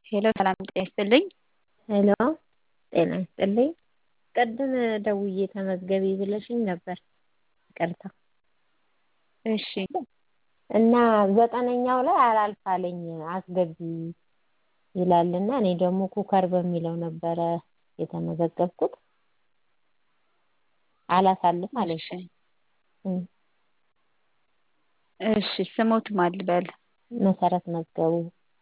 ሄሎ ሰላም ጤና ይስጥልኝ። ሄሎ ጤና ይስጥልኝ። ቅድም ደውዬ ተመዝገቢ ብለሽኝ ነበር። ይቅርታ እሺ እና ዘጠነኛው ላይ አላልፍ አለኝ አስገቢ ይላልና እኔ ደግሞ ኩከር በሚለው ነበረ የተመዘገብኩት አላሳልፍ አለኝ። እሺ እሺ ስሞት ማን ልበል? መሰረት መዝገቡ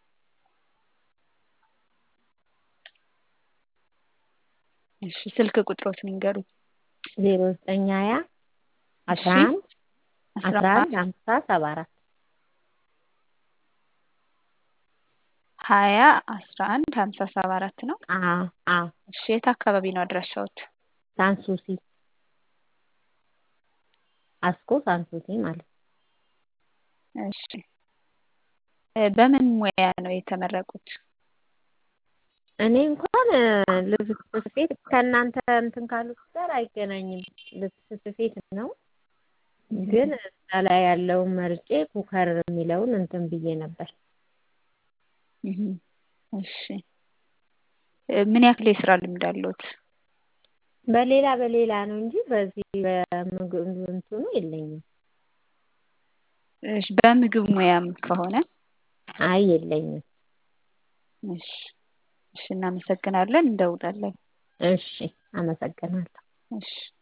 እሺ ስልክ ቁጥሮትን ይንገሩኝ። ዜሮ ዘጠኝ ሀያ አስራ አንድ አስራ አንድ ሀምሳ ሰባ አራት ሀያ አስራ አንድ ሀምሳ ሰባ አራት ነው። አዎ አዎ እሺ የት አካባቢ ነው አድራሻዎት? ሳንሱሲ አስኮ ሳንሱሲ ማለት ነው። እሺ በምን ሙያ ነው የተመረቁት? እኔ እንኳን ልብስ ስፌት ከእናንተ እንትን ካሉት ጋር አይገናኝም። ልብስ ስፌት ነው። ግን እዛ ላይ ያለውን መርጬ ኩከር የሚለውን እንትን ብዬ ነበር። እሺ ምን ያክል የስራ ልምድ አለዎት? በሌላ በሌላ ነው እንጂ በዚህ በምግብ እንትኑ የለኝም። እሺ በምግብ ሙያም ከሆነ አይ የለኝም። እሺ እሺ እናመሰግናለን። እንደውላለን። እሺ አመሰግናለሁ። እሺ